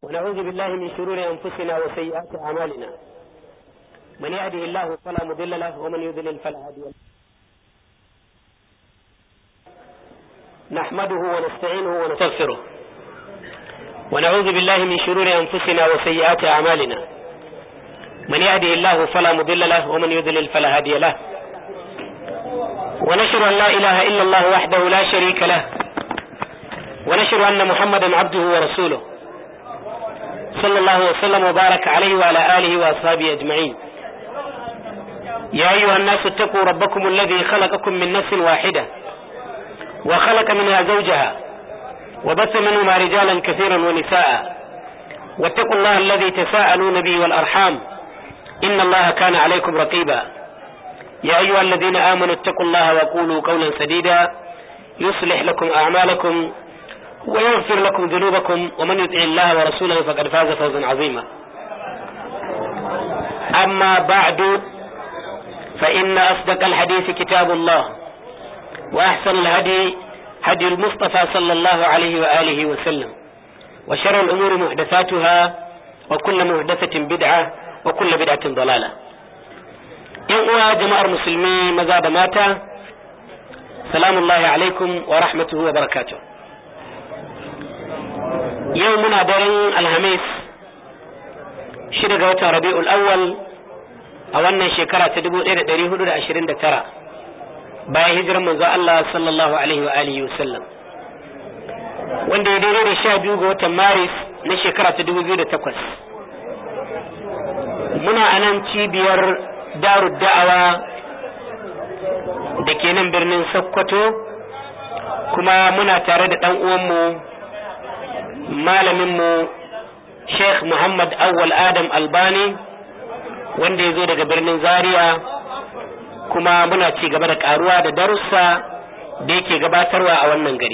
ونعوذ بالله من شرور أنفسنا وسيئات أعمالنا من يهده الله فلا مضل له ومن يضلل فلا هادي له نحمده ونستعينه ونستغفره ونعوذ بالله من شرور أنفسنا وسيئات أعمالنا من يهده الله فلا مضل له ومن يضلل فلا هادي له ونشهد أن لا إله إلا الله وحده لا شريك له ونشهد أن محمدا عبده ورسوله صلى الله وسلم وبارك عليه وعلى آله وأصحابه أجمعين يا أيها الناس اتقوا ربكم الذي خلقكم من نفس واحدة وخلق منها زوجها وبث منهما رجالا كثيرا ونساء واتقوا الله الذي تساءلون به والأرحام إن الله كان عليكم رقيبا يا أيها الذين آمنوا اتقوا الله وقولوا قولا سديدا يصلح لكم أعمالكم ويغفر لكم ذنوبكم ومن يطع الله ورسوله فقد فاز فوزا عظيما أما بعد فإن أصدق الحديث كتاب الله وأحسن الهدي هدي المصطفى صلى الله عليه وآله وسلم وشر الأمور محدثاتها وكل محدثة بدعة وكل بدعة ضلالة يقوى جماعة المسلمين مزاد ماتا سلام الله عليكم ورحمته وبركاته yau muna daren alhamis shida ga watan rabi'ul awwal a wannan shekara ta 1429 bayan hijirar manzo Allah sallallahu alaihi wa alihi wasallam wanda ya daidai da sha biyu ga watan maris na shekara ta 2008 muna a nan cibiyar darud da'awa da ke nan birnin sokoto kuma muna tare da ɗan uwanmu malaminmu Sheikh Muhammad Awwal Adam Albani wanda ya zo daga birnin Zaria kuma muna ci gaba da karuwa da darussa da yake gabatarwa a wannan gari.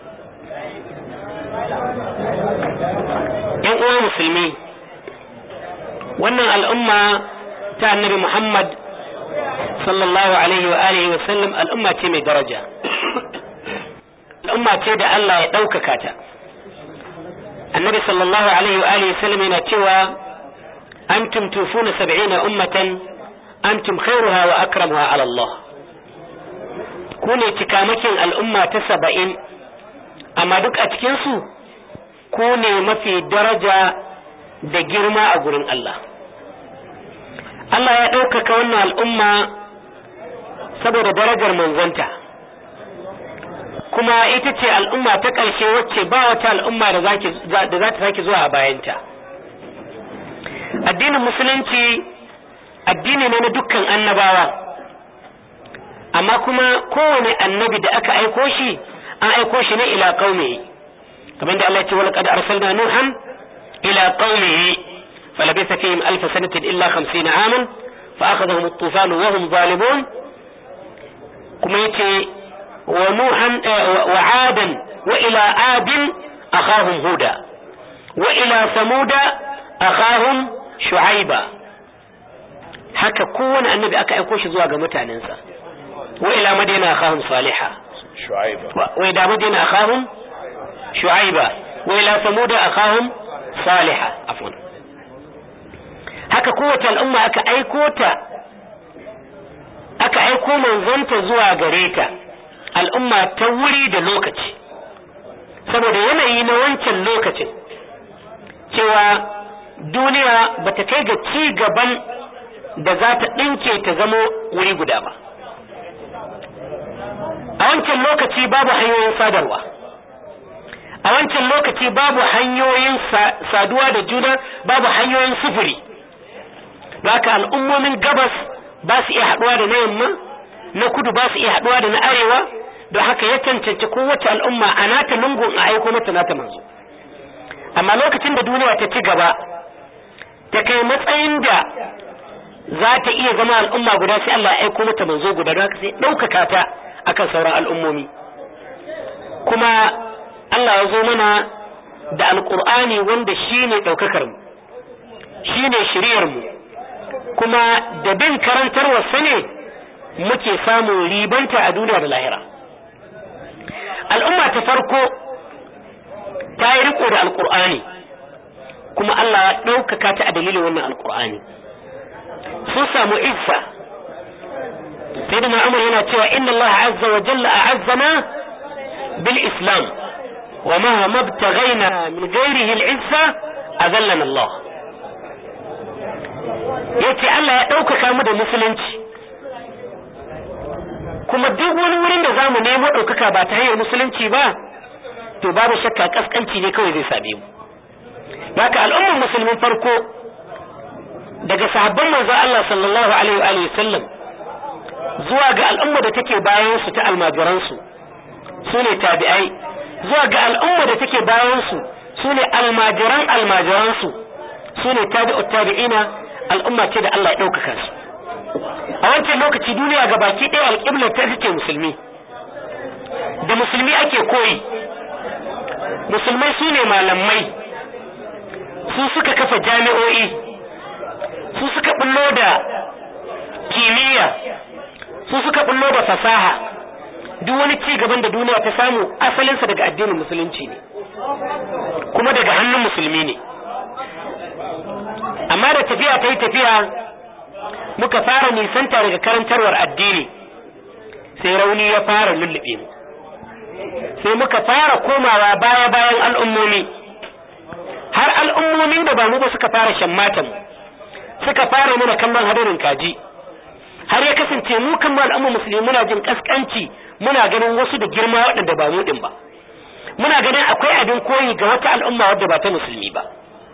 ‘Yan uwa musulmi, wannan al'umma ta annabi Muhammad sallallahu Alaihi wa alihi wa sallam al'umma ce mai daraja, al'umma ce da Allah ya ɗaukaka ta. النبي صلى الله عليه وآله وسلم ينتوى أنتم توفون سبعين أمة أنتم خيرها وأكرمها على الله كوني تكامكين الأمة تسبعين أما دك أتكنسو كوني ما في درجة da girma a gurin Allah. Allah ya ɗaukaka wannan al'umma saboda darajar manzanta. kuma ita ce al'umma ta ƙarshe wacce ba wata al'umma da za ta sake zuwa a bayanta addinin musulunci addini ne na dukkan annabawa amma kuma kowane annabi da aka aiko shi an aiko shi ne ila qaumihi kamar da Allah ya ce wala qad arsalna nuhan ila qaumihi falabitha fihim alf sanatin illa 50 aman fa akhadhahum at-tufan wa hum zalimun kuma yace ونوحا وعادا وإلى عاد أخاهم هودا وإلى ثمود أخاهم شعيبا haka kowane annabi aka aiko shi zuwa ga mutanensa wa ila madina akhahum saliha shu'aiba wa ila madina akhahum shu'aiba wa ila samud akhahum saliha afwan haka kowace al'umma aka aiko ta aka aiko manzonta zuwa gare ta al'umma ta wuri da lokaci saboda yanayi na wancan lokacin cewa duniya ba ta kai ga ci gaban da za ta ɗinke ta zamo wuri guda ba a wancan lokaci babu hanyoyin sadarwa a wancan lokaci babu hanyoyin saduwa da juna babu hanyoyin sufuri haka al'ummomin gabas ba su iya haɗuwa da na yamma na kudu ba su iya haɗuwa da na arewa don haka ya cancanci kowace al'umma a nata lungun a aiko mata nata manzo amma lokacin da duniya ta ci gaba ta kai matsayin da za ta iya zama al'umma guda sai Allah ya aiko mata manzo guda don haka sai ɗaukaka ta akan sauran al'ummomi kuma Allah ya zo mana da alƙur'ani wanda shi ne ɗaukakar mu shi ne shiriyar mu kuma da bin karantarwarsa ne muke samun ribanta a duniya da lahira al'umma ta farko ta yi riko da alkur'ani kuma Allah ya ɗaukaka ta a dalilin wannan alkur'ani sun samu izza sai da ma'amur yana cewa inna Allah azza wa jalla a'azzana bil islam wa ma mabtaghaina min ghairihi al izza azallana Allah yace Allah ya ɗaukaka mu da musulunci kuma duk wani wurin da zamu nemo ɗaukaka ba ta hanyar musulunci ba to babu shakka kaskanci ne kawai zai same mu haka al'ummar musulmin farko daga sahabban manzon Allah sallallahu alaihi wa alihi sallam zuwa ga al'umma da take bayan su ta almajiran su sune tabi'ai zuwa ga al'umma da take bayan su sune almajiran almajiran su sune tabi'ut tabi'ina al'umma ce da Allah ya ɗaukaka su a wancan lokaci duniya ga baki ɗaya alƙiblar ta take musulmi da musulmi ake koyi musulmai su ne malamai su suka kafa jami'o'i su suka bullo da kimiyya su suka bullo da fasaha duk wani ci gaban da duniya ta samu asalinsa daga addinin musulunci ne kuma daga hannun musulmi ne amma da tafiya ta yi tafiya muka fara nisanta daga karantarwar addini sai rauni ya fara lullube mu sai muka fara komawa baya bayan al'ummomi har al'ummomin da ba mu ba suka fara shammatan suka fara mana kallon hadarin kaji har ya kasance mu kan al'umma musulmi muna jin kaskanci muna ganin wasu da girma waɗanda ba mu din ba muna ganin akwai abin koyi ga wata al'umma wadda ba ta musulmi ba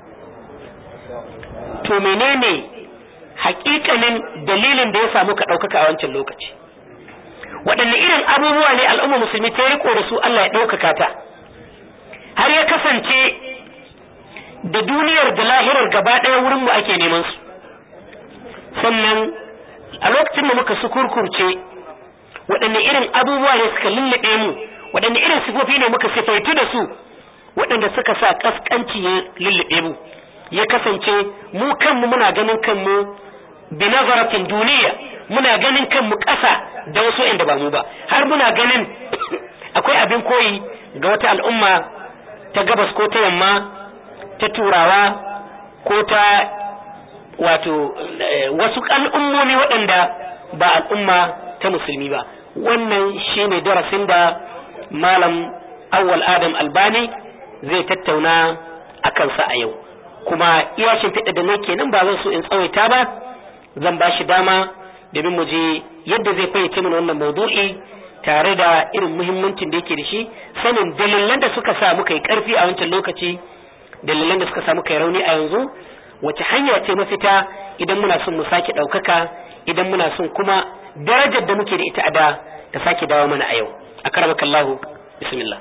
to menene hakikanin dalilin da ya samu ka ɗaukaka a wancan lokaci waɗanne irin abubuwa ne al'umma musulmi ta riko da su Allah ya ɗaukaka ta har ya kasance da duniyar da lahirar gaba ɗaya wurin mu ake neman su sannan a lokacin da muka sukurkurce waɗanne irin abubuwa ne suka lullube mu waɗanne irin sifofi ne muka sifaitu da su waɗanda suka sa kaskanci ya lullube mu ya kasance mu kanmu muna ganin kanmu bi nazaratin duniya muna ganin kanmu ƙasa da wasu inda ba mu ba har muna ganin akwai abin koyi ga wata al'umma ta gabas ko ta yamma ta turawa ko ta wato wasu al'ummomi waɗanda ba al'umma ta musulmi ba wannan shine darasin da malam awwal adam albani zai tattauna a kansa a yau kuma iya shimfiɗa da nake nan ba zan so in tsawaita ba zan ba shi dama domin mu je yadda zai fayyace mana wannan maudu'i tare da irin muhimmancin da yake da shi sanin dalilan da suka sa muka yi karfi a wancan lokaci dalilan da suka sa muka yi rauni a yanzu wace hanya ce mafita idan muna son mu sake ɗaukaka idan muna son kuma darajar da muke da ita a da ta sake dawo mana a yau akaramakallahu bismillah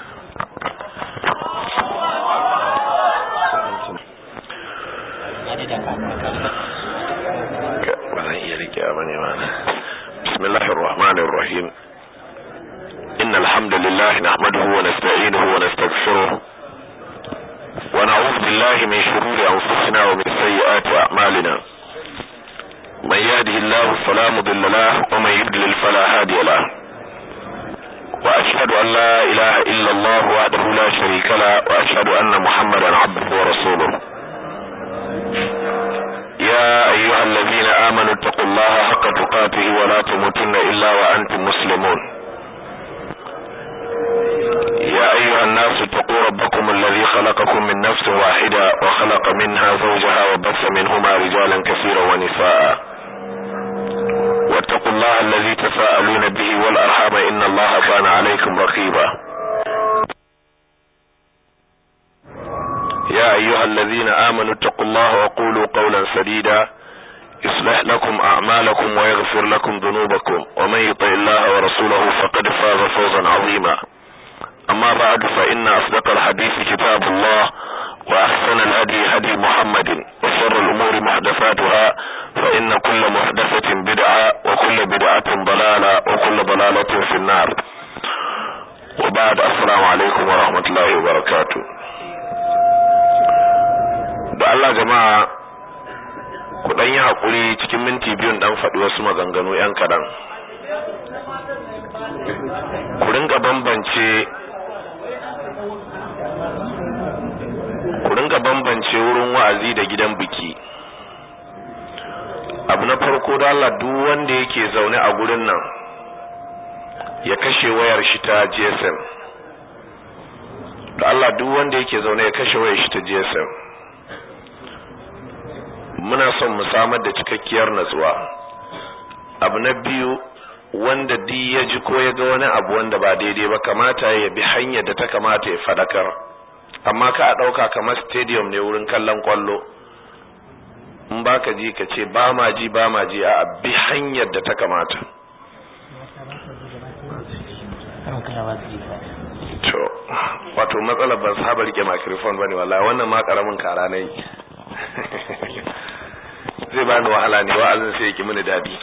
بسم الله الرحمن الرحيم إن الحمد لله نحمده ونستعينه ونستغفره ونعوذ بالله من شرور أنفسنا ومن سيئات أعمالنا من يهده الله فلا مضل له ومن يضلل فلا هادي له وأشهد أن لا إله إلا الله وحده لا شريك له وأشهد أن محمدا عبده ورسوله يا أيها الذين آمنوا اتقوا الله حق تقاته ولا تموتن إلا وأنتم مسلمون يا أيها الناس اتقوا ربكم الذي خلقكم من نفس واحدة وخلق منها زوجها وبث منهما رجالا كثيرا ونساء واتقوا الله الذي تساءلون به والأرحام إن الله كان عليكم رقيبا يا أيها الذين آمنوا اتقوا الله وقولوا قولا سديدا يصلح لكم أعمالكم ويغفر لكم ذنوبكم ومن يطع الله ورسوله فقد فاز فوزا عظيما أما بعد فإن أصدق الحديث كتاب الله وأحسن الهدي هدي محمد وشر الأمور محدثاتها فإن كل محدثة بدعة وكل بدعة ضلالة وكل ضلالة في النار وبعد السلام عليكم ورحمة الله وبركاته da Allah jama'a ku dan yi hakuri cikin minti biyun dan faɗi wasu maganganu yan kaɗan ku ringa bambance ku ringa bambance wurin gidan wa'azi da gidan biki abu na farko da Allah duk wanda yake zaune a gurin nan ya kashe wayar shi ta GSM da Allah duk wanda yake zaune ya kashe wayar shi ta GSM muna son mu samar da cikakkiyar natsuwa abu na biyu wanda di ya ji ko ya ga wani abu wanda ba daidai ba kamata ya bi hanyar da ta kamata ya fadakar amma ka a ɗauka kamar stadium ne wurin kallon kwallo in ba ka ji ka ce ba ma ji ba ma ji a bi hanyar da ta kamata to wato matsalar ban saba rike microphone bane wallahi wannan ma karamin kara ne zai bani wahala ne wa'azin sai yake mini dadi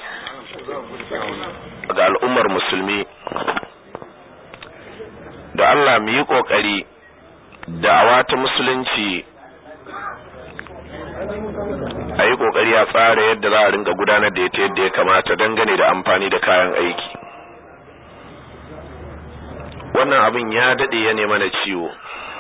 ga al'ummar musulmi da Allah mu yi kokari da'awa ta musulunci a yi kokari a tsara yadda za a ringa gudanar da ita yadda ya kamata dangane da amfani da kayan aiki wannan abin ya dade ya nema na ciwo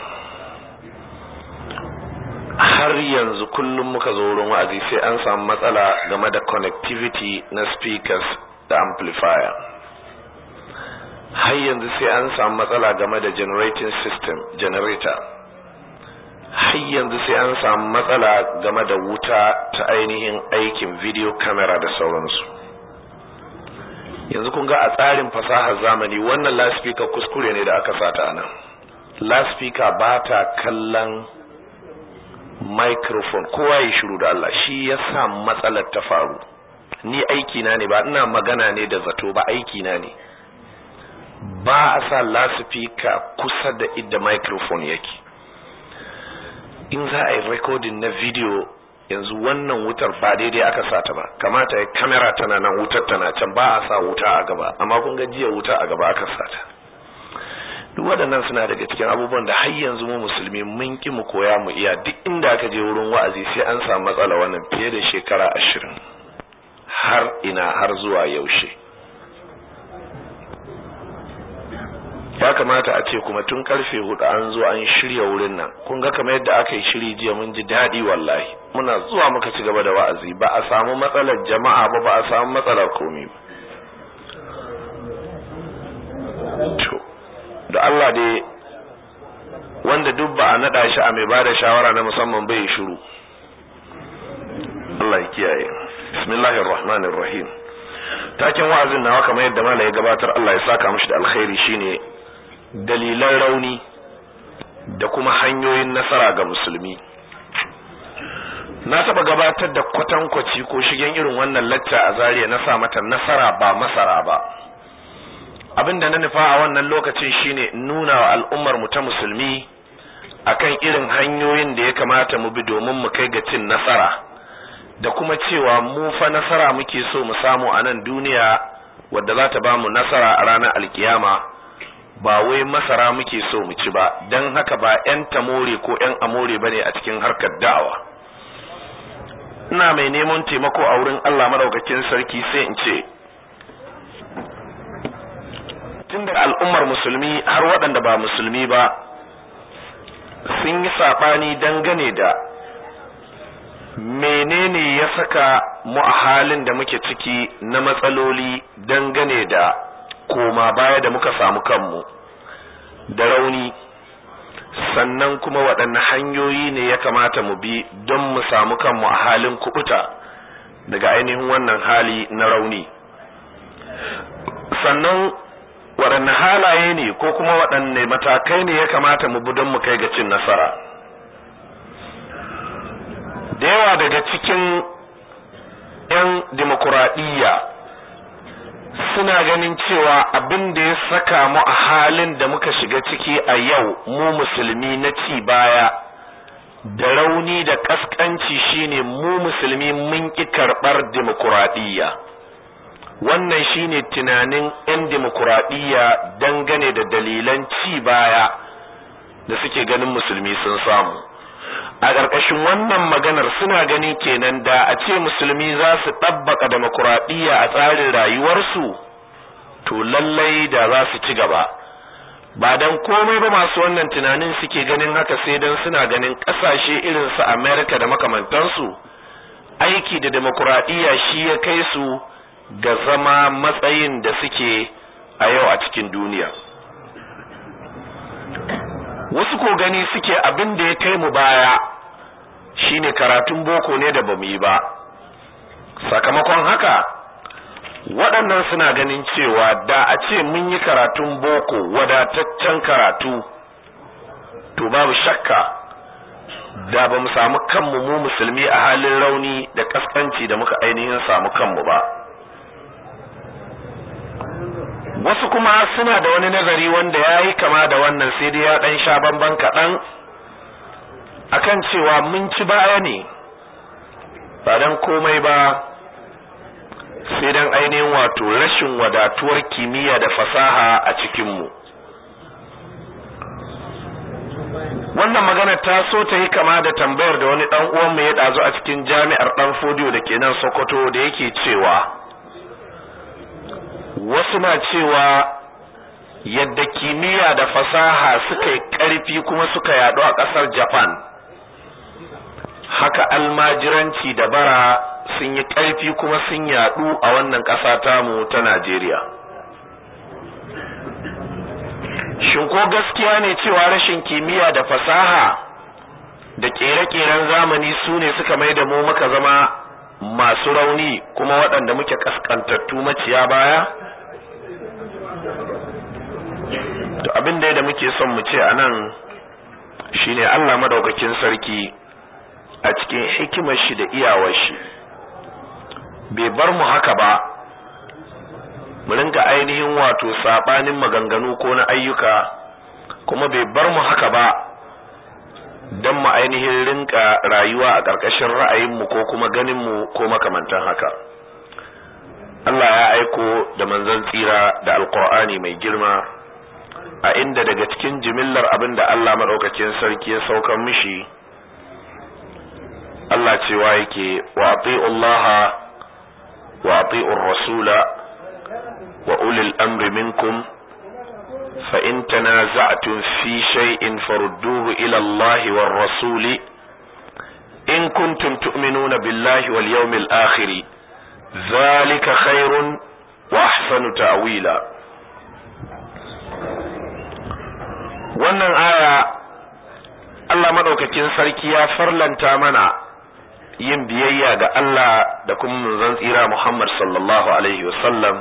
har yanzu kullum muka zo wurin wa'azi sai an samu matsala game da connectivity na speakers da amplifier har yanzu sai an samu matsala game da generating system generator har yanzu sai an samu matsala game da wuta ta ainihin aikin video camera da sauransu yanzu kun ga a tsarin fasahar zamani wannan laspika kuskure ne da aka sata a nan laspika ba ta kallon microphone kowa ya shiru da Allah shi ya sa matsalar ta faru ni aiki na ne ba ina magana ne da zato ba aiki na ne ba a sa laspika kusa da idda microphone yake in za a yi recording na video yanzu wannan wutar ba daidai aka sata ba kamata ya kamera tana nan wutar tana can ba a sa wuta a gaba amma kun ga jiya wuta a gaba aka sata duk waɗannan suna daga cikin abubuwan da har yanzu mu musulmi mun ki mu koya mu iya duk inda aka je wurin wa'azi sai an samu matsala wannan fiye da shekara ashirin har ina har zuwa yaushe ya kamata a ce kuma tun karfe hudu an zo an shirya wurin nan kun ga kamar yadda aka yi shiri jiya mun ji daɗi wallahi muna zuwa muka ci gaba da wa'azi ba a samu matsalar jama'a ba ba a samu matsalar komi ba to da Allah dai wanda duk ba a naɗa shi a mai ba da shawara na musamman bai shiru Allah ya kiyaye bismillahir rahmanir rahim taken wa'azin nawa kamar yadda mala ya gabatar Allah ya saka mishi da alkhairi shine dalilan rauni da kuma hanyoyin nasara ga musulmi na taba gabatar da kwatankwaci ko shigen irin wannan lacca a zariya na sa mata nasara ba masara ba abinda na nufa a wannan lokacin shine nuna wa al'ummar mu ta musulmi akan irin hanyoyin da ya kamata mu bi domin mu kai ga cin nasara da kuma cewa mu fa nasara muke so mu samu a nan duniya wadda za ta ba mu nasara a ranar alkiyama ba wai masara muke so mu ci ba don haka ba 'yan tamore ko 'yan amore ba ne a cikin harkar da'awa ina mai neman taimako a wurin Allah madaukakin sarki sai in ce tun da al'ummar musulmi har waɗanda ba musulmi ba sun yi saɓani dangane da menene ya saka mu a halin da muke ciki na matsaloli dangane da koma baya da muka samu kanmu da rauni sannan kuma waɗanne hanyoyi ne ya kamata mu bi don mu samu kanmu a halin kubuta daga ainihin wannan hali na rauni sannan waɗanne halaye ne ko kuma waɗanne matakai ne ya kamata mu bi don mu kai ga cin nasara da yawa daga cikin 'yan dimokuraɗiyya suna ganin cewa abin da ya saka mu a halin da muka shiga ciki a yau mu musulmi na ci baya da rauni da kaskanci shine mu musulmi mun ki karɓar dimokuraɗiyya wannan shine tunanin 'yan dimokuraɗiyya dangane da dalilan ci baya da suke ganin musulmi sun samu a ƙarƙashin wannan maganar suna gani kenan da a ce musulmi za su ɗabbaka demokuraɗiyya a tsarin rayuwarsu to lallai da za su ci gaba ba dan komai ba masu wannan tunanin suke ganin haka sai dan suna ganin kasashe irin su America da makamantansu aiki da demokuraɗiyya shi ya kai su ga zama matsayin da suke a yau a cikin duniya wasu ko gani suke abin da ya kai mu baya shine karatun boko ne da bamu yi ba sakamakon haka waɗannan suna ganin cewa da a ce mun yi karatun boko wadataccen karatu to babu shakka da ba mu samu kanmu mu musulmi a halin rauni da kaskanci da muka ainihin samu kanmu ba wasu kuma suna da wani nazari wanda ya yi kama da wannan sai dai ya ɗan sha bamban kaɗan akan cewa mun ci baya ne ba don komai ba sai don ainihin wato rashin wadatuwar kimiyya da fasaha a cikinmu wannan magana ta so ta yi kama da tambayar da wani ɗan uwanmu ya ɗazu a cikin jami'ar ɗan fodiyo da ke nan sokoto da yake cewa wasu na cewa yadda kimiyya da fasaha suka yi ƙarfi kuma suka yaɗu a ƙasar japan haka almajiranci da bara sun yi ƙarfi kuma sun yaɗu a wannan ƙasa tamu ta najeriya shin ko gaskiya ne cewa rashin kimiyya da fasaha da ƙere-ƙeren zamani su ne suka mai da mu muka zama masu rauni kuma waɗanda muke ƙasƙantattu maciya baya to abin da da muke son mu ce a nan shine Allah madaukakin sarki a cikin hikimar shi da iyawar shi bai bar mu haka ba mu rinka ainihin wato sabanin maganganu ko na ayyuka kuma bai bar mu haka ba don mu ainihin rinka rayuwa a ƙarƙashin ra'ayinmu ko kuma ganinmu ko makamantan haka Allah ya aiko da manzon tsira da alƙur'ani mai girma a inda daga cikin jimillar abin da Allah maɗaukakin sarki ya saukar mishi Allah cewa yake wa Allah wa rasula wa ulil amri minkum fa in tanaza'tum fi shay'in farudduhu ila Allah war rasuli in kuntum tu'minuna billahi wal yawmil akhir dhalika khairun wa ahsanu ta'wila wannan aya Allah madaukakin sarki ya farlanta mana yin biyayya ga Allah da kuma manzon tsira Muhammad sallallahu alaihi wasallam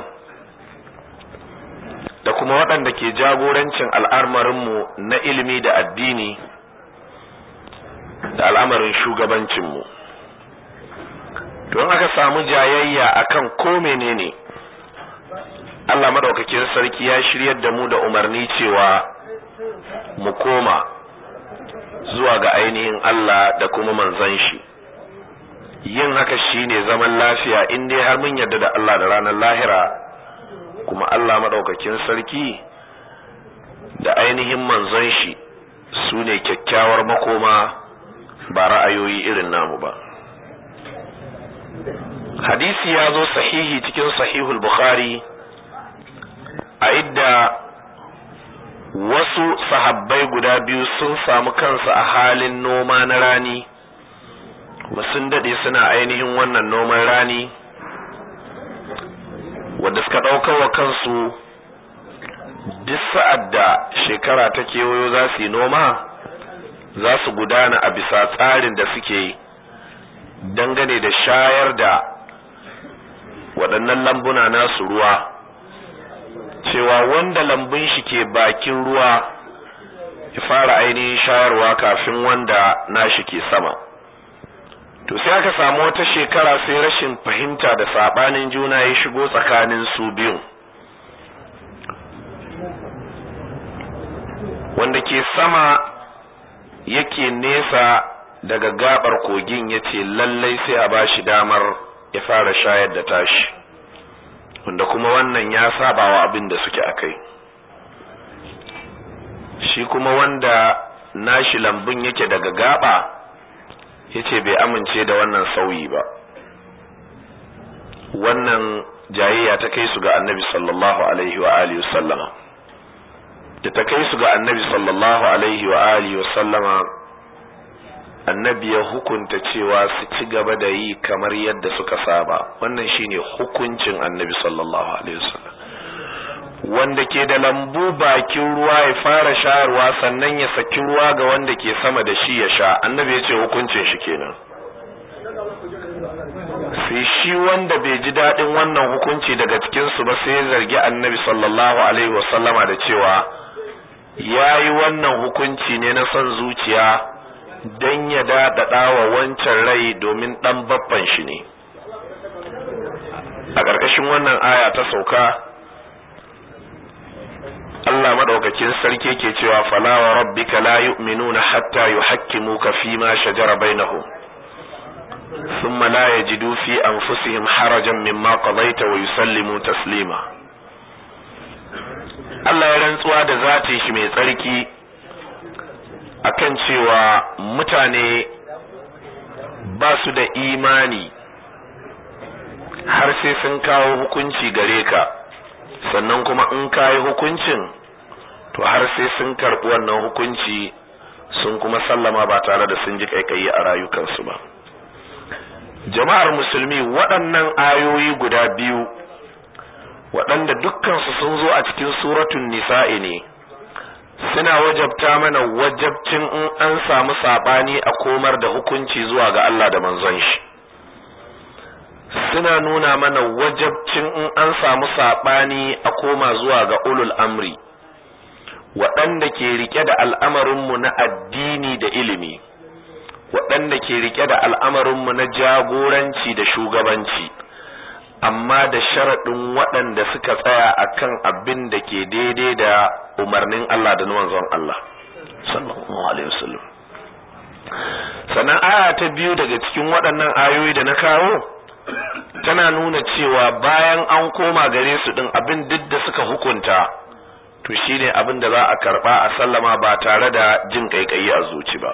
da kuma waɗanda ke jagorancin al'amarinmu na ilimi da addini da al'amarin shugabancinmu don aka samu jayayya akan ko menene Allah madaukakin sarki ya shiryar da mu da umarni cewa mu koma zuwa ga ainihin Allah da kuma manzon shi yin haka shine zaman lafiya in dai har mun yarda da Allah da ranar lahira kuma Allah madaukakin sarki da ainihin manzon shi su ne kyakkyawar makoma ba ra'ayoyi irin namu ba hadisi ya zo sahihi cikin sahihul bukhari a idda wasu sahabbai guda biyu sun samu kansu a halin noma na rani kuma sun daɗe suna ainihin wannan noman rani wadda suka ɗaukar wa kansu duk sa'ad da shekara ta kewayo za su yi noma za su gudana a bisa tsarin da suke dangane da shayar da waɗannan lambuna nasu ruwa cewa wanda lambun shi ke bakin ruwa ya fara ainihin shayarwa kafin wanda nashi ke sama to sai aka samu wata shekara sai rashin fahimta da sabanin juna ya shigo tsakanin su biyun wanda ke sama yake nesa daga gabar kogin ya ce lallai sai a ba shi damar ya fara shayar da tashi wanda kuma wannan ya saba wa abin da suke a kai shi kuma wanda nashi lambun yake daga gaba ya ce bai amince da wannan sauyi ba wannan jayayya ta kai su ga annabi sallallahu alaihi wa alihi sallama da ta kai su ga annabi sallallahu alaihi wa alihi wa sallama annabi ya hukunta cewa su ci gaba da yi kamar yadda suka saba wannan shine hukuncin annabi sallallahu alaihi wasallam wanda ke da lambu bakin ruwa ya fara shayarwa sannan ya saki ruwa ga wanda ke sama da shi ya sha annabi ya ce hukuncin shi kenan sai shi wanda bai ji daɗin wannan hukunci daga cikinsu ba sai ya zargi annabi sallallahu alaihi wasallama da cewa ya yi wannan hukunci ne na son zuciya don ya daɗaɗa wa wancan rai domin ɗan baffan shi ne a ƙarƙashin wannan aya ta sauka Allah madaukakin sarki ke cewa fala wa rabbika la yu'minuna hatta yuhakkimuka fima shajara bainahum thumma la yajidu fi anfusihim harajan mimma qadaita wa yusallimu taslima Allah ya rantsuwa da zatin shi mai tsarki akan cewa mutane ba su da imani har sai sun kawo hukunci gare ka sannan kuma in ka yi hukuncin to har sai sun karɓi wannan hukunci sun kuma sallama ba tare da sun ji kaikayi a rayukansu ba jama'ar musulmi waɗannan ayoyi guda biyu waɗanda dukkansu sun zo a cikin suratun nisa'i ne suna wajabta mana wajabcin in an samu saɓani a komar da hukunci zuwa ga Allah da manzon shi suna nuna mana wajabcin in an samu saɓani a koma zuwa ga ulul amri waɗanda ke rike da al'amarinmu na addini da ilimi waɗanda ke rike da al'amarinmu na jagoranci da shugabanci amma da sharaɗin waɗanda suka tsaya akan abin da ke daidai da umarnin Allah da manzon Allah sallallahu alaihi wasallam sannan aya ta biyu daga cikin waɗannan ayoyi da na kawo tana nuna cewa bayan an koma gare su din abin duk da suka hukunta to shine abin da za a karba a sallama ba tare da jin kaikayi a zuci ba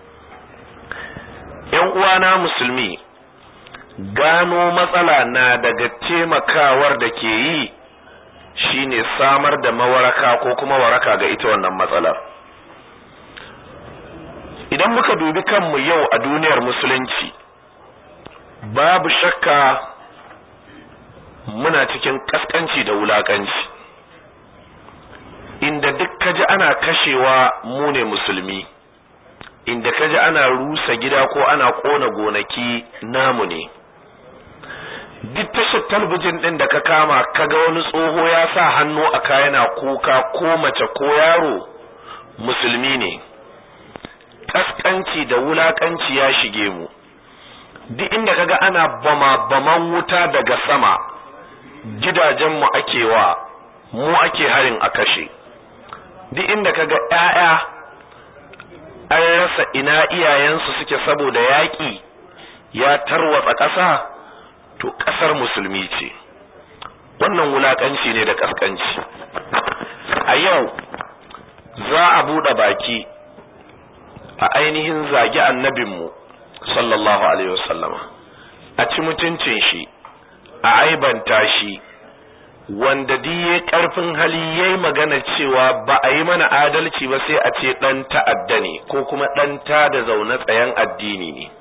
yan uwana musulmi gano matsala na daga taimakawar da ke yi shine samar da mawaraka ko kuma waraka ga ita wannan matsalar idan muka dubi kanmu yau a duniyar musulunci babu shakka muna cikin kaskanci da wulakanci inda duk kaji ana kashewa mu ne musulmi inda kaji ana rusa gida ko ana kona gonaki namu ne duk tashar talbijin din da ka kama kaga wani tsoho ya sa hannu a kayana kuka ko mace ko yaro musulmi ne kaskanci da wulakanci ya shige mu duk inda kaga ana bama baman wuta daga sama gidajenmu ake wa mu ake harin a kashe duk inda kaga ƴaƴa an rasa ina iyayensu suke saboda yaƙi ya tarwatsa ƙasa to ƙasar musulmi ce wannan wulaƙanci ne da ƙasƙanci a yau za a buɗe baki a ainihin zagi annabinmu sallallahu alaihi wasallama a ci mutuncin shi a aibanta shi wanda diye karfin hali yayi magana cewa ba a yi mana adalci ba sai a ce dan ta'adda ne ko kuma dan ta da zaune tsayen addini ne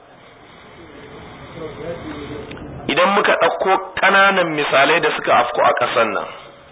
idan muka ɗauko ƙananan misalai da suka afko a ƙasar nan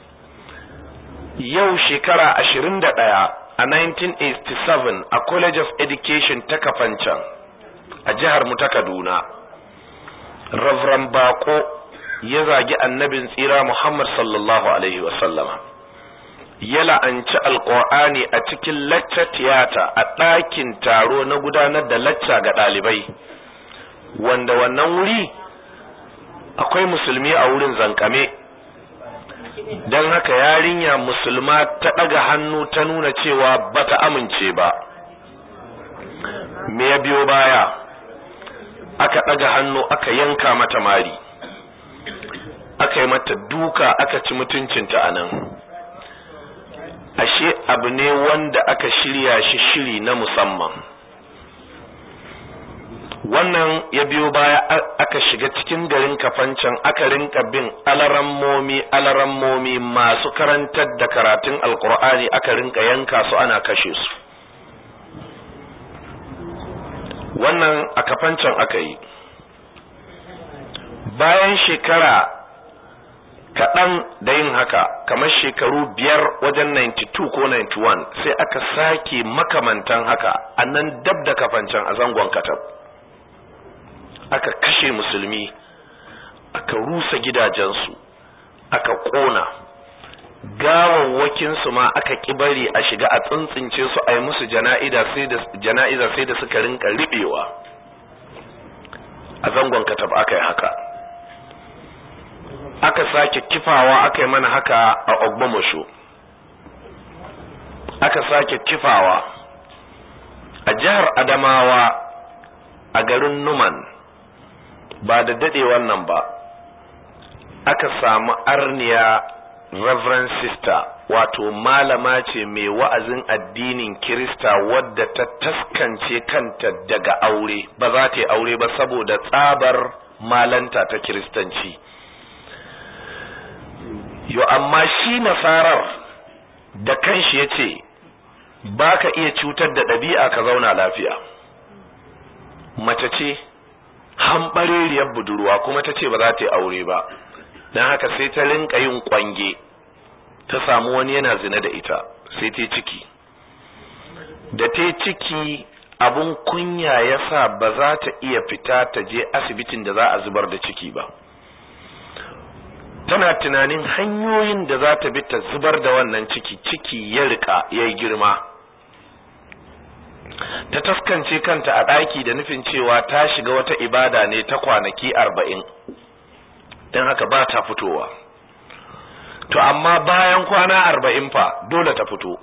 yau shekara ashirin da ɗaya a 1987 a college of education ta kafancan a jihar mu ta kaduna Reverend bako ya zagi annabin tsira muhammad sallallahu alaihi wasallama ya la'anci alƙur'ani a cikin lacca tiyata a ɗakin taro na gudanar da lacca ga ɗalibai wanda wannan wuri akwai musulmi a wurin zankame don haka yarinya musulma ta ɗaga hannu ta nuna cewa bata amince ba me ya biyo baya aka ɗaga hannu aka yanka mata mari aka yi mata duka aka ci mutuncinta a nan ashe abu ne wanda aka shirya shi shiri na musamman wannan ya biyo baya aka shiga cikin garin kafancan aka rinka bin alarammomi alarammomi masu karantar da karatun alkur'ani aka rinka yanka su ana kashe su wannan a kafancan aka yi bayan shekara kaɗan da yin haka kamar shekaru biyar wajen 92 ko 91 sai aka sake makamantan haka a nan dab da kafancan a zangon katab aka kashe musulmi aka rusa gidajensu aka ƙona gawawwakinsu ma aka bari a shiga a tsintsince su a yi musu jana'iza sai da suka rinka riɓewa a zangon katab aka yi haka aka sake kifawa aka yi mana haka a ogbomasho aka sake kifawa a jihar adamawa a garin numan ba da dade wannan ba aka samu arniya reverend sister wato malama ce mai wa'azin addinin kirista wadda ta taskance kanta daga aure ba za ta yi aure ba saboda tsabar malanta ta kiristanci yo amma shi nasarar da kanshi ya ce ba ka iya cutar da ɗabi'a ka zauna lafiya mace ce hambareriyar budurwa kuma ta ce ba za ta yi aure ba don haka sai ta rinka yin kwange ta samu wani yana zina da ita sai ta ciki da ta ciki abun kunya ya sa ba za ta iya fita ta je asibitin da za a zubar da ciki ba tana tunanin hanyoyin da za ta bi ta zubar da wannan ciki ciki ya rika ya yi girma ta taskance kanta a ɗaki da nufin cewa ta shiga wata ibada ne ta kwanaki arba'in don haka ba ta fitowa to amma bayan kwana arba'in fa dole ta fito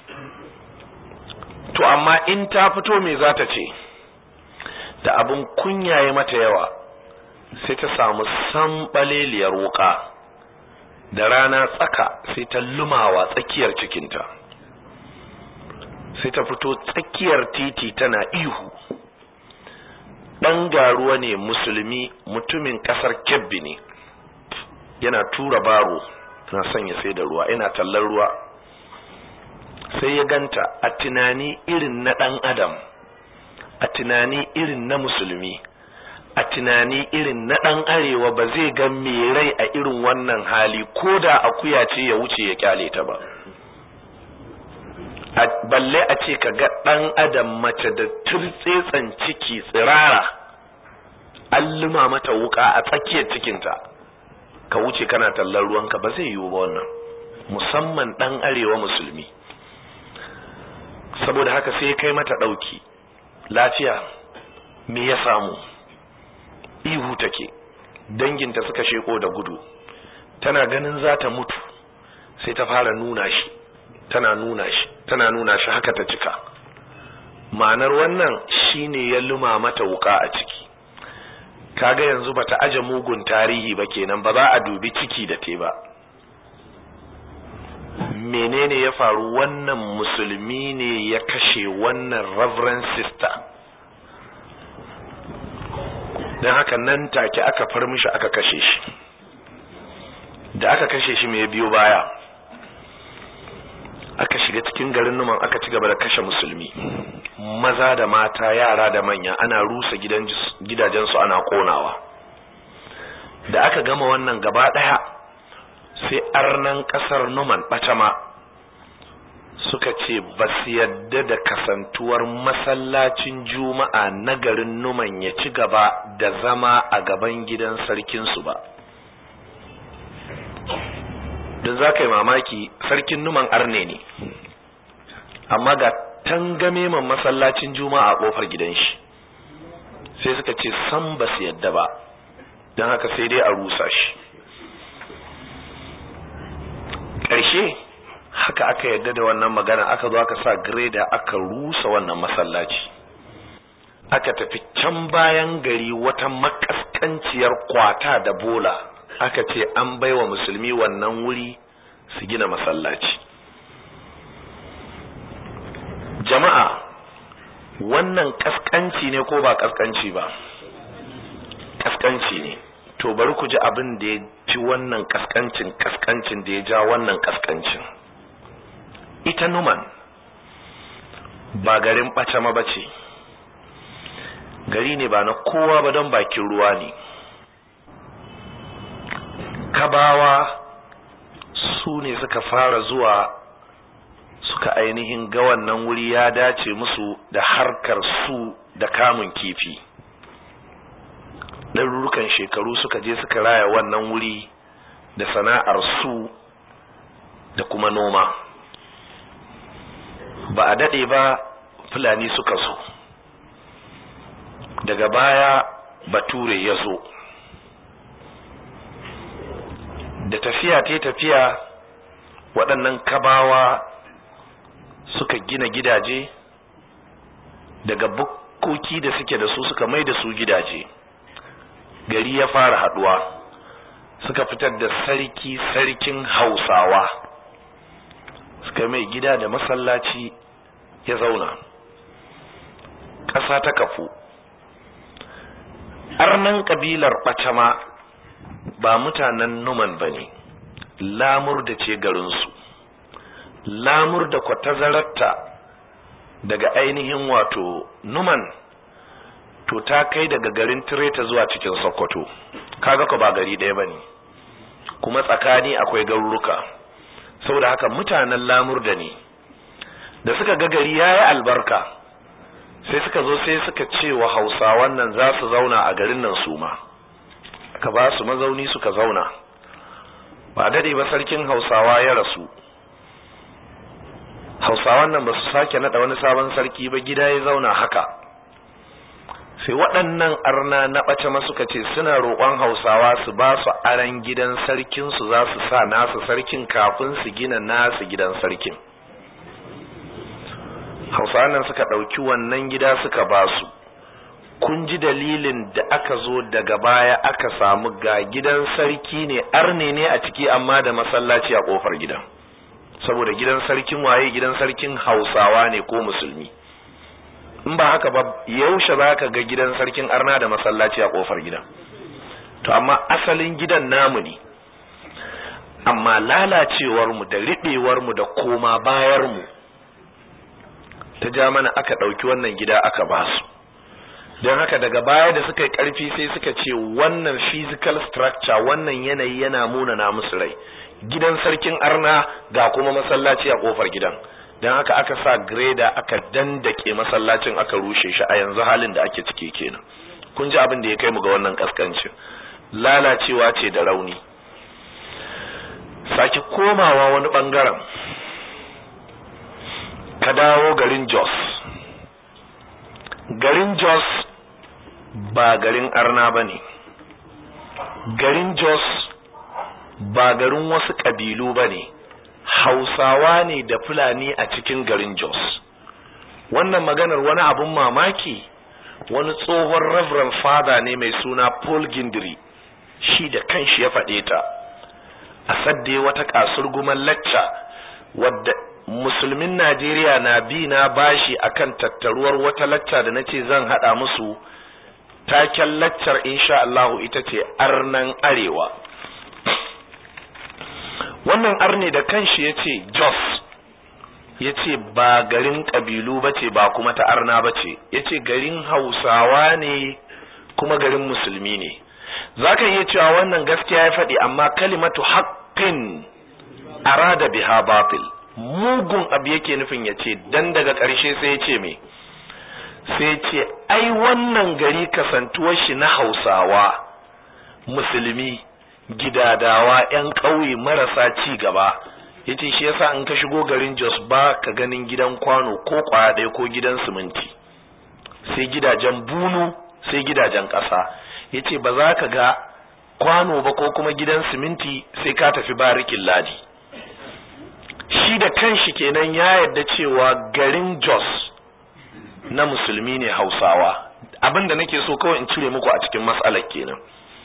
to amma in ta fito me za ta ce da abin kunyaye mata yawa sai ta samu sambaleliyar wuka da rana tsaka sai ta lumawa tsakiyar cikinta sai ta fito tsakiyar titi tana ihu ɗan garuwa ne musulmi mutumin ƙasar kebbi ne yana tura baro na sanya sai da ruwa yana tallar ruwa sai ya ganta a tunani irin na ɗan adam a tunani irin na musulmi a tunani irin na ɗan arewa ba zai ga mai rai a irin wannan hali ko da akuya ce ya wuce ya kyale ta ba balle a ce ka ga ɗan adam mace da turtsetsen ciki tsirara an luma mata wuka a tsakiyar cikinta ka wuce kana tallar ruwanka ba zai yiwu ba wannan musamman ɗan arewa musulmi saboda haka sai kai mata ɗauki lafiya me ya samu ihu take danginta suka sheko da gudu tana ganin za ta mutu sai ta fara nuna shi tana nuna shi tana nuna shi haka ta cika ma'anar wannan shine ya luma mata wuka a ciki kaga yanzu bata aje mugun tarihi ba kenan ba za a dubi ciki da te ba menene ya faru wannan musulmi ne ya kashe wannan reverend sister don haka nan take aka far mishi aka kashe shi da aka kashe shi mai biyo baya aka shiga cikin garin numan aka ci gaba da kashe musulmi maza da mata yara da manya ana rusa gidajensu ana konawa da aka gama wannan gaba daya sai arnan kasar numan batama suka ce ba su yadda da kasantuwar masallacin juma'a na garin numan ya ci gaba da zama a gaban gidan sarkinsu ba don za ka yi mamaki sarkin numan arne ne amma ga tangame man masallacin juma'a a kofar gidan shi sai suka ce san ba su yadda ba don haka sai dai a rusa shi ƙarshe haka aka yadda da wannan magana aka zo aka sa greda aka rusa wannan masallaci aka tafi can bayan gari wata makaskanciyar kwata da bola aka ce an baiwa musulmi wannan wuri su gina masallaci jama'a wannan kaskanci ne ko ba kaskanci ba kaskanci ne to bari ku ji abin da ya fi wannan kaskancin kaskancin da ya ja wannan kaskancin ita numan ba garin ɓacama ba ce gari ne ba na kowa ba don bakin ruwa ne kabawa su ne suka fara zuwa suka ainihin ga wannan wuri ya dace musu da harkar su da kamun kifi ɗarurukan shekaru suka je suka raya wannan wuri da sana'ar su da kuma noma ba a daɗe ba fulani suka zo daga baya bature ya zo da tafiya ta tafiya waɗannan kabawa suka gina gidaje daga bukkoki da suke da su suka mai da su gidaje gari ya fara haduwa suka fitar da sarki sarkin hausawa suka mai gida da masallaci ya zauna ƙasa ta kafu arnan ƙabilar ɓacama ba mutanen numan ba ne lamur da ce garinsu lamur da kwatazararta daga ainihin wato numan to ta kai daga garin tireta zuwa cikin sokoto kaga ko ba gari ɗaya bane kuma tsakani akwai garuruka saboda haka mutanen lamur da ne da suka ga gari yayi albarka sai suka zo sai suka ce wa hausawan nan za su zauna a garin nan su ma aka ba su mazauni suka zauna ba dade ba sarkin hausawa ya rasu hausawan nan ba su sake nada wani sabon sarki ba gida ya zauna haka sai waɗannan arna na ɓace ma suka ce suna roƙon hausawa su ba su aran gidan sarkin su za su sa nasu sarkin kafin su gina nasu gidan sarkin hausawan nan suka ɗauki wannan gida suka ba su kun ji dalilin da aka zo daga baya aka samu ga gidan sarki ne arne ne a ciki amma da masallaci a ƙofar gidan saboda gidan sarkin waye gidan sarkin hausawa ne ko musulmi in ba haka ba yaushe za ka ga gidan sarkin arna da masallaci a kofar gidan to amma asalin gidan namu ne amma lalacewarmu da riɓewarmu da koma bayarmu ta ja mana aka ɗauki wannan gida aka ba su don haka daga baya da suka yi ƙarfi sai suka ce wannan physical structure wannan yanayi yana muna na musu rai gidan sarkin arna ga kuma masallaci a kofar gidan don haka aka sa greda aka dandake masallacin aka rushe shi a yanzu halin da ake ciki kenan kun ji abin da ya kai mu ga wannan kaskancin lalacewa ce da rauni sake komawa wani bangaren ka dawo garin jos garin jos ba garin arna ba ne garin jos ba garin wasu ƙabilu ba ne hausawa ne da fulani a cikin garin jos wannan maganar wani abun mamaki wani tsohon reverend father ne mai suna paul gindiri shi da kanshi ya faɗe ta a sadde wata kasurguman lacca wadda musulmin najeriya na bi na bashi akan tattaruwar wata lacca da nace zan haɗa musu taken laccar insha Allahu ita ce arnan arewa wannan arne da kanshi ya ce jos ya ce ba garin ƙabilu ba ce ba kuma ta arna ba ce ya ce garin hausawa ne kuma garin musulmi ne za ka iya cewa wannan gaskiya ya faɗi amma kalimatu haƙƙin arada biha batil mugun abu yake nufin ya ce dan daga ƙarshe sai ya ce me sai ce ai wannan gari kasantuwar shi na hausawa musulmi gidadawa 'yan ƙauye marasa ci gaba yace shi yasa in ka shigo garin Jos ba ka ganin gidan kwano ko kwaya ɗaya ko gidan siminti sai gidajen bunu sai gidajen ƙasa yace ba za ka ga kwano ba ko kuma gidan siminti sai ka tafi barikin ladi shi da kanshi kenan ya yarda cewa garin Jos na musulmi ne Hausawa abinda nake so kawai in cire muku a cikin matsalar kenan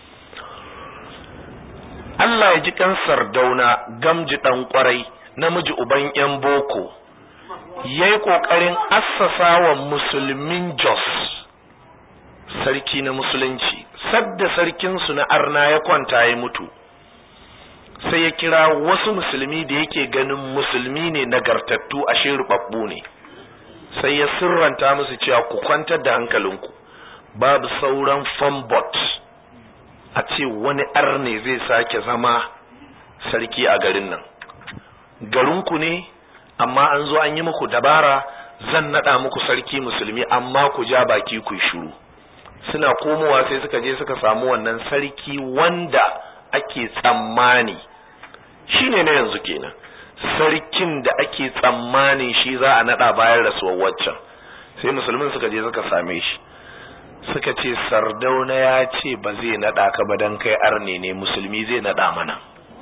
Allah ya ji kansar dauna gamji ɗan ƙwarai namiji uban ‘yan boko ya yi ƙoƙarin assasa wa musulmin jos sarki na musulunci sadda sarkinsu na arna ya kwanta ya mutu sai ya kira wasu musulmi da yake ganin musulmi ne nagartattu a rubabbu ne sai ya sirranta musu cewa ku kwantar da hankalinku babu sauran fambot a ce wani arne zai sake zama sarki a garin nan garinku ne amma an zo an yi muku dabara zan nada muku sarki musulmi amma ku ja baki ku shiru suna komowa sai suka je suka samu wannan sarki wanda ake tsammani shine na yanzu kenan sarkin da ake tsammanin shi za a nada bayan rasuwar waccan sai musulmin suka je suka same shi suka ce sardauna ya ce ba zai nada ka ba dan kai arne ne musulmi zai nada mana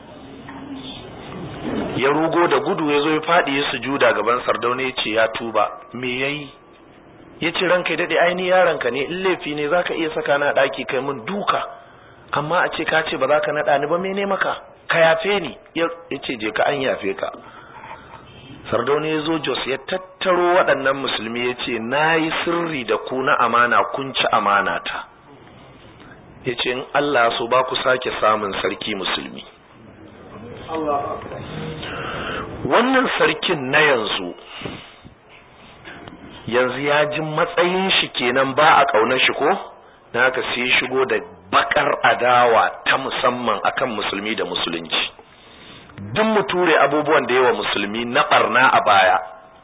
ya rugo da gudu ya zo ya faɗi ya sujuda gaban sardauna ya ce ya tuba me yayi ya ce ranka ya daɗe aini yaronka ne in laifi ne za ka iya saka na ɗaki kai mun duka amma a ce ka ce ba za ka naɗa ni ba mene maka ka yafe ni ya ce je ka an yafe ka sardauna ya zo jos ya tattaro waɗannan musulmi ya ce na yi sirri da ku na amana kun ci amana ta ya ce in allah so ba ku sake samun sarki musulmi wannan sarkin na yanzu yanzu ya ji matsayin shi kenan ba a ƙaunar shi ko na haka sai shigo da bakar adawa ta musamman akan musulmi da musulunci duk mu ture abubuwan da yawa musulmi na barna a baya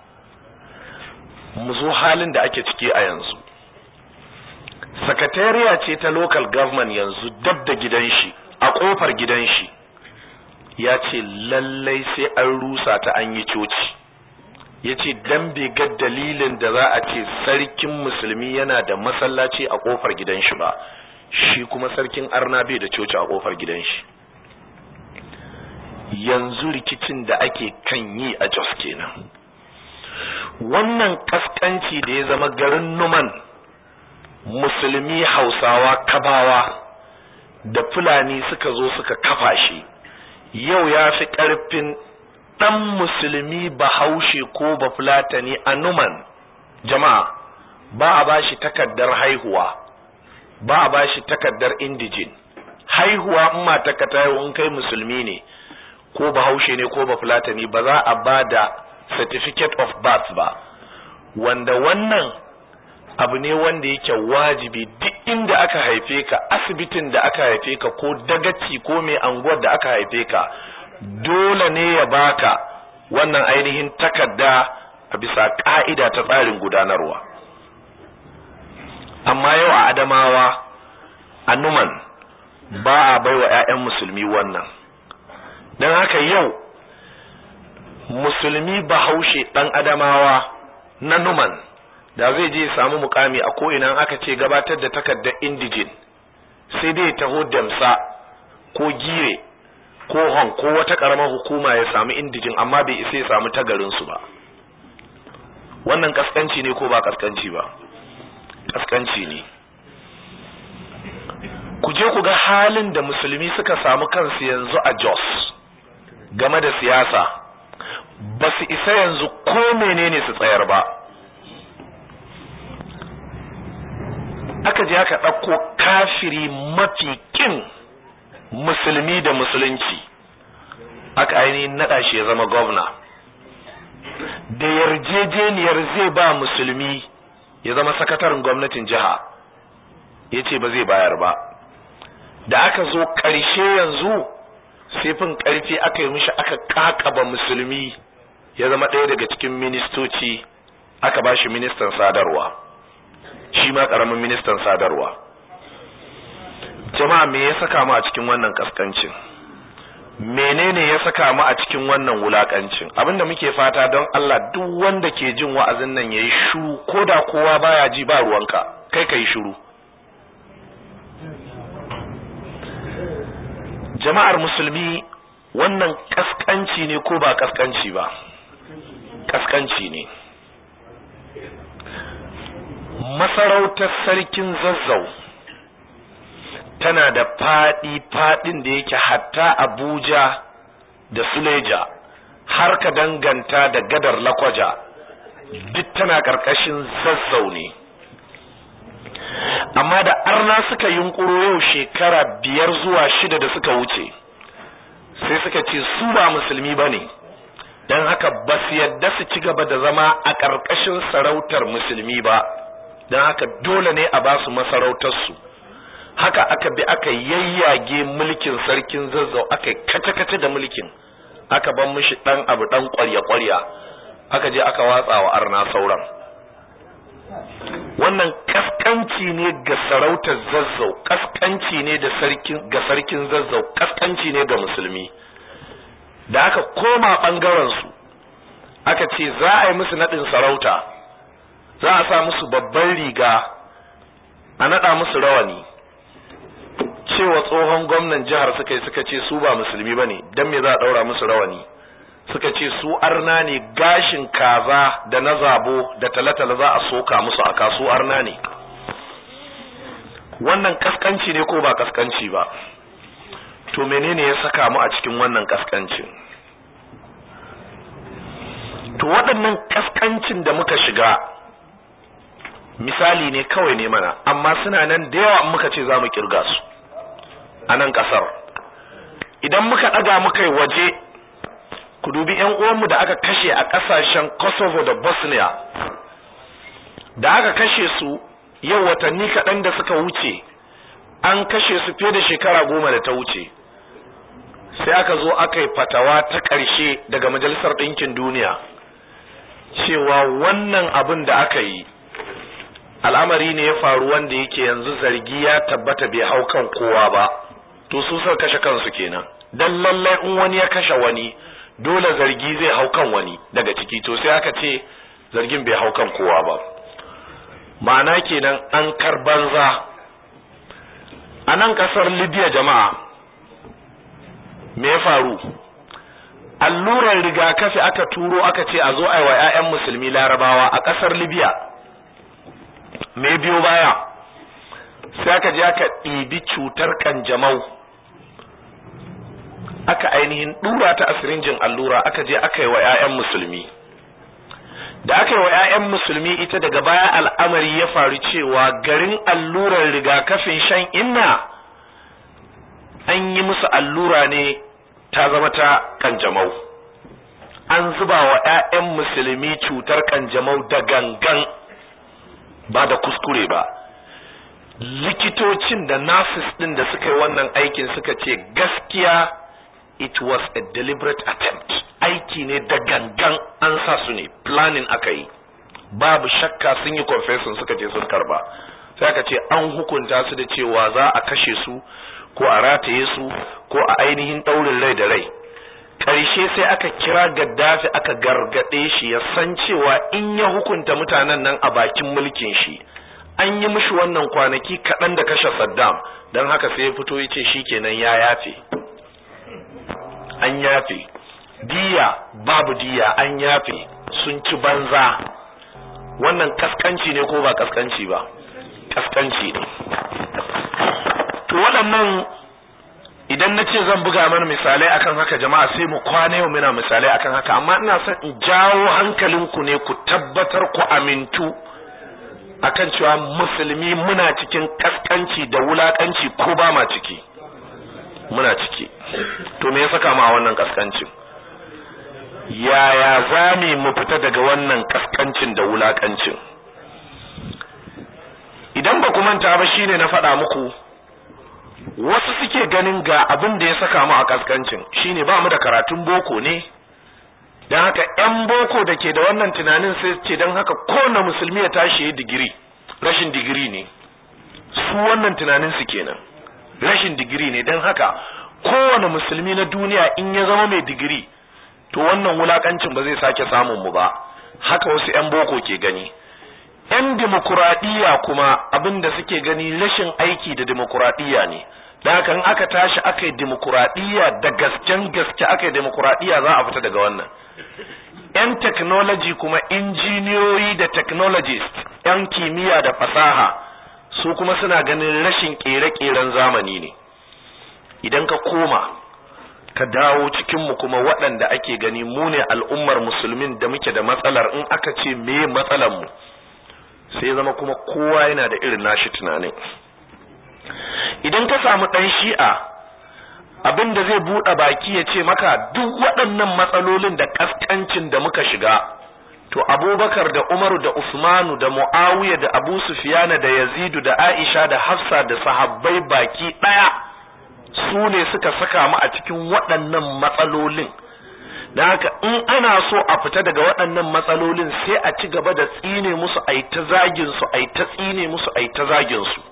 mu zo halin da ake ciki a yanzu sakatariya ce ta local government yanzu dab da gidan shi a kofar gidan shi ya ce lallai sai an rusa ta an yi coci ya ce dan bai ga dalilin da za a ce sarkin musulmi yana da masallaci a kofar gidan shi ba shi kuma sarkin arna bai da coci a kofar gidan shi yanzu rikicin da ake kan yi a jos kenan wannan kaskanci da ya zama garin numan musulmi hausawa kabawa da fulani suka zo suka kafa shi yau ya fi ƙarfin ɗan musulmi bahaushe ko bafulatani a numan jama'a ba a ba shi takaddar haihuwa ba a ba shi takaddar indijin haihuwa in mataka ta in kai musulmi ne ko bahaushe ne ko bafulatani ba za a ba da certificate of birth ba wanda wannan abu ne wanda yake wajibi duk inda aka haife ka asibitin da aka haife ka ko dagaci ko mai anguwar da aka haife ka dole ne ya baka wannan ainihin takarda a bisa ka'ida ta tsarin gudanarwa amma yau a adamawa a numan ba a baiwa 'ya'yan musulmi wannan don haka yau musulmi bahaushe ɗan adamawa na numan da zai je samu mukami a ko'ina aka ce gabatar da takardar indijin sai dai taho damsa ko gire ko hon ko wata karamar hukuma ya samu indijin amma bai isa ya samu tagarinsu ba wannan kaskanci ne ko ba kaskanci ba kaskanci ne ku je ku ga halin da musulmi suka samu kansu yanzu a jos game da siyasa ba su isa yanzu ko menene su tsayar ba aka je aka ɗauko kafiri mafi kin musulmi da musulunci aka ainihin naɗa shi ya zama gwamna da yarjejeniyar zai ba musulmi ya zama sakataren gwamnatin jiha ya ce ba zai bayar ba da aka zo ƙarshe yanzu sifin ƙarfi aka yi mishi aka ƙaƙaba musulmi ya zama ɗaya daga cikin ministoci aka ba shi ministan sadarwa shi ma ƙaramin ministan sadarwa jama'a me ya saka mu a cikin wannan kaskancin menene ya saka mu a cikin wannan wulakancin abinda muke fata don Allah duk wanda ke jin wa'azin nan yayi shiru koda kowa baya ji ba ruwanka kai kai shiru jama'ar musulmi wannan kaskanci ne ko ba kaskanci ba kaskanci ne masarautar sarkin zazzau tana da faɗi faɗin da yake hatta abuja da suleja har ka danganta da gadar lakwaja duk tana ƙarƙashin zazzau ne amma da arna suka yunkuro yau shekara biyar zuwa shida da suka wuce sai suka ce su ba musulmi ba ne don haka ba su yadda su ci gaba da zama a ƙarƙashin sarautar musulmi ba don haka dole ne a ba su masarautarsu haka aka bi aka yayyage mulkin sarkin zazzau aka kace-kace da mulkin aka ban mishi ɗan abu ɗan ƙwarya-ƙwarya aka je aka watsa wa arna sauran wannan kaskanci ne ga sarautar zazzau kaskanci ne da sarkin ga sarkin zazzau kaskanci ne ga musulmi da aka koma bangaren su aka ce za a yi musu nadin sarauta za a sa musu babban riga a nada musu rawani cewa tsohon gwamnan jihar suka yi suka ce su ba musulmi bane dan me za a daura musu rawani suka ce su arna ne gashin kaza da na zabo da talatala za a soka musu a kasu arna ne wannan kaskanci ne ko ba kaskanci ba to menene ya saka mu a cikin wannan kaskancin to waɗannan kaskancin da muka shiga misali ne kawai ne mana amma suna nan da yawa muka ce za mu kirga su a nan ƙasar idan muka ɗaga muka yi waje ku dubi yan uwanmu da aka kashe a kasashen Kosovo da Bosnia da aka kashe su yau watanni kaɗan da suka wuce an kashe su fiye da shekara goma da ta wuce sai aka zo aka yi fatawa ta ƙarshe daga majalisar ɗinkin duniya cewa wannan abin da aka yi al'amari ne ya faru wanda yake yanzu zargi ya tabbata bai hau kan kowa ba to su suka kashe kansu kenan dan lallai in wani ya kashe wani dole zargi zai hau kan wani daga ciki to sai aka ce zargin bai hau kan kowa ba ma'ana kenan an kar banza a nan kasar libya jama'a me ya faru allurar rigakafi aka turo aka ce a zo a yi wa 'ya'yan musulmi larabawa a kasar libya me biyo baya sai aka je aka ɗibi cutar kanjamau aka ainihin dura ta asirinjin allura aka je aka yi wa 'ya'yan musulmi da aka yi wa 'ya'yan musulmi ita daga baya al'amari ya faru cewa garin allurar rigakafin shan inna an yi musu allura ne ta zama ta kanjamau an zuba wa 'ya'yan musulmi cutar kanjamau da gangan ba da kuskure ba likitocin da nurses din da suka yi wannan aikin suka ce gaskiya it was a deliberate attempt aiki ne da gangan an sa su ne planning aka yi babu shakka sun yi confession suka ce sun karba sai aka ce an hukunta su da cewa za a kashe su ko a rataye su ko a ainihin ɗaurin rai da rai ƙarshe sai aka kira gaddafi aka gargaɗe shi ya san cewa in ya hukunta mutanen nan a bakin mulkin shi an yi mishi wannan kwanaki kaɗan da kashe saddam don haka sai ya fito ya ce shi kenan ya yafe an yafe diya babu diya an yafe sun ci banza wannan kaskanci ne ko ba kaskanci ba kaskanci ne to waɗannan idan na ce zan buga mana misalai akan haka jama'a sai mu kwana yau muna misalai akan haka amma ina son in jawo hankalinku ne ku tabbatar ku amintu akan cewa musulmi muna cikin kaskanci da wulakanci ko ba ma ciki muna ciki to me ya saka mu a wannan kaskancin yaya za mu fita daga wannan kaskancin da wulakancin idan ba ku manta ba shine na faɗa muku wasu suke ganin ga abin da ya saka mu a kaskancin shine ba mu da karatun boko ne don haka 'yan boko da ke da wannan tunanin sai ce don haka kowane musulmi ya tashi ya digiri rashin digiri ne su wannan tunanin su kenan rashin digiri ne don haka kowane musulmi na duniya in ya zama mai digiri to wannan wulakancin ba zai sake samun mu ba haka wasu 'yan boko ke gani 'yan demokuraɗiyya kuma abin da suke gani rashin aiki da demokuraɗiyya ne da haka in aka tashi aka yi demokuraɗiyya da gasken gaske aka yi demokuraɗiyya za a fita daga wannan 'yan technology kuma injiniyoyi da technologist 'yan kimiyya da fasaha su kuma suna ganin rashin ƙere-ƙeren zamani ne idan ka koma ka dawo cikinmu kuma waɗanda ake gani mu ne al'ummar musulmin da muke da matsalar in aka ce me matsalar mu sai zama kuma kowa yana da irin nashi tunanin idan ka samu ɗan shi'a abin da zai buɗe baki ya ce maka duk waɗannan matsalolin da ƙasƙancin da muka shiga to abubakar da umaru da usmanu da mu'awiya da abu sufiyana da yazidu da aisha da hafsa da sahabbai baki ɗaya su ne suka saka mu a cikin waɗannan matsalolin da haka in ana so a fita daga waɗannan matsalolin sai a ci gaba da tsine musu a ta zagin su a ta tsine musu a ta zagin su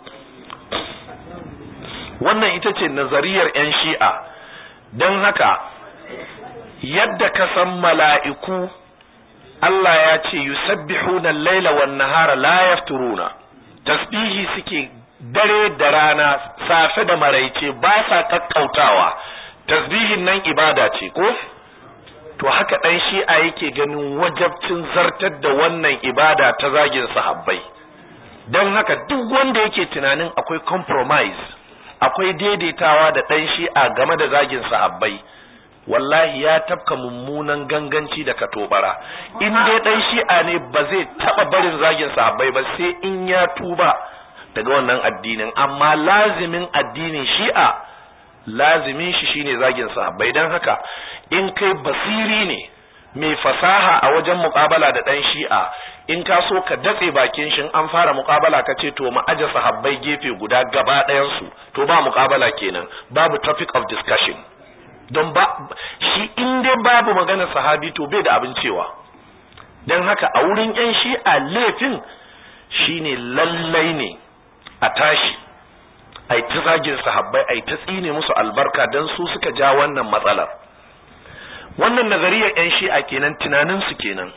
wannan ita ce nazariyar 'yan shi'a don haka yadda ka san mala'iku Allah ya ce yusabbihuna al-laila wan nahara la yafturuna tasbihi suke dare da rana safe da maraice ba sa kakkautawa tasbihin nan ibada ce ko to haka dan shi'a yake ganin wajabcin zartar da wannan ibada ta zagin sahabbai don haka duk wanda yake tunanin akwai compromise akwai daidaitawa da dan shi'a game da zagin sahabbai wallahi ya tafka mummunan ganganci da katobara in dai dan shi'a ne ba zai taba barin zagin sahabbai ba sai in ya tuba daga wannan addinin amma lazimin addinin shi'a lazimin shi shine zagin sahabbai dan haka in kai basiri ne mai fasaha a wajen muƙabala da ɗan shi'a in ka so ka datse bakin shi an fara muƙabala ka ce to mu aje sahabbai gefe guda gaba ɗayansu to ba muƙabala kenan babu topic of discussion don ba shi in dai babu magana sahabi to bai da abin cewa don haka a wurin yan shi'a laifin shine lallai ne a tashi ai ta zagin sahabbai ai ta tsine musu albarka don su suka ja wannan matsalar wannan nazariyar yan shi'a kenan tunanin su kenan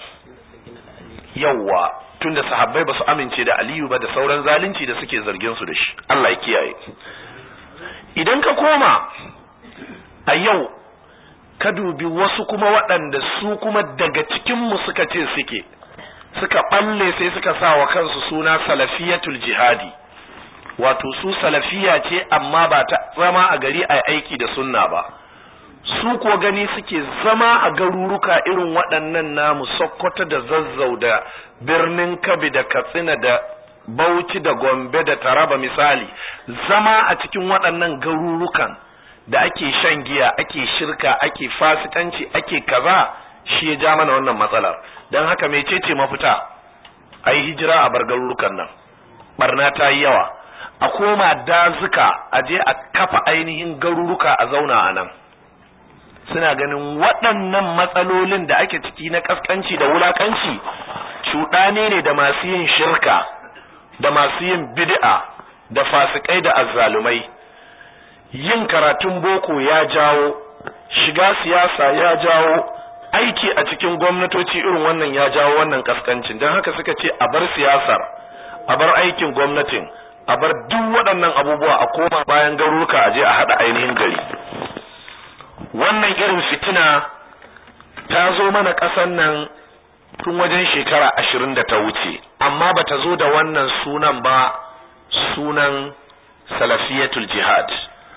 yawwa tunda sahabbai ba su amince da aliyu ba da sauran zalunci da suke zargin su da shi Allah ya kiyaye idan ka koma a yau ka dubi wasu kuma waɗanda su kuma daga cikinmu suka ce suke suka ɓalle sai suka sa wa kansu suna salafiyatul jihadi wato su salafiya ce amma ba ta zama a gari a aiki da sunna ba su ko gani suke zama a garuruka irin waɗannan namu sokoto da zazzau da birnin kabi da katsina da bauchi da gombe da taraba misali zama a cikin waɗannan garurukan da ake shan giya ake shirka ake fasikanci ake kaza shi ya ja mana wannan matsalar don haka mecece mafita a yi hijira a bar garurukan nan barna ta yi yawa a koma dazuka a je a kafa ainihin garuruka a zauna a nan suna ganin waɗannan matsalolin da ake ciki na kaskanci da wulakanci cuɗane ne da masu yin shirka da masu yin bid'a da fasikai da azzalumai yin karatun boko ya jawo shiga siyasa ya jawo aiki a cikin gwamnatoci irin wannan ya jawo wannan kaskancin don haka suka ce a bar siyasar a bar aikin gwamnatin a bar duk waɗannan abubuwa a koma bayan garuruka a je a haɗa ainihin gari wannan irin fitina ta zo mana ƙasan nan tun wajen shekara ashirin da ta wuce amma ba ta zo da wannan sunan ba sunan salafiyatul jihad